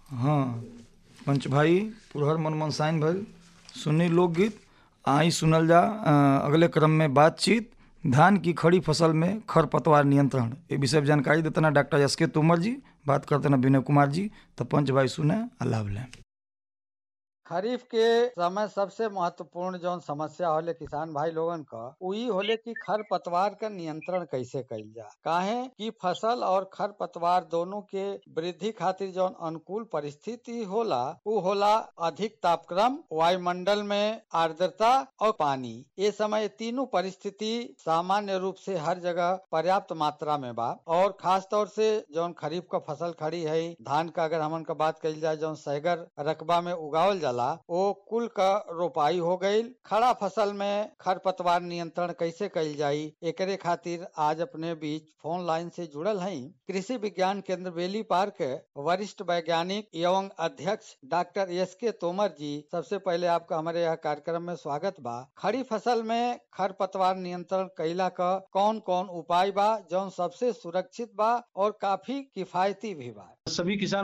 हाँ पंच भाई पुरहर मनमन साइन भइल सुनी लोकगीत आई सुनल जा अ, अगले क्रम में बातचीत धान की खड़ी फसल में खरपतवार नियंत्रण ये विषय पर जानकारी देते ना डॉक्टर एस के तोमर जी बात करते ना विनय कुमार जी तो पंच भाई सुने आ लाभ लें खरीफ के समय सबसे महत्वपूर्ण जौन समस्या होले किसान भाई लोगन क उही होले कि खर पतवार का नियंत्रण कैसे कइल जा काहे कि फसल और खर पतवार दोनों के वृद्धि खातिर जौन अनुकूल परिस्थिति होला उ होला अधिक तापक्रम वायुमंडल में आर्द्रता और पानी ये समय तीनों परिस्थिति सामान्य रूप से हर जगह पर्याप्त मात्रा में बा और खास तौर से जौन खरीफ का फसल खड़ी है धान का अगर हमन का बात कइल जाए जौन सैगर रकबा में उगावल जाला ओ कुल का रोपाई हो गईल खड़ा फसल में खरपतवार नियंत्रण कैसे कइल जाई एकरे खातिर आज अपने बीच फोन लाइन से जुड़ल हई कृषि विज्ञान केंद्र बेली पार्क के वरिष्ठ वैज्ञानिक एवं अध्यक्ष डॉक्टर एस के तोमर जी सबसे पहले आपका हमारे यहाँ कार्यक्रम में स्वागत बा खड़ी फसल में खरपतवार नियंत्रण कैला का कौन कौन उपाय बा जौन सबसे सुरक्षित बा और काफी किफायती भी बा सभी किसान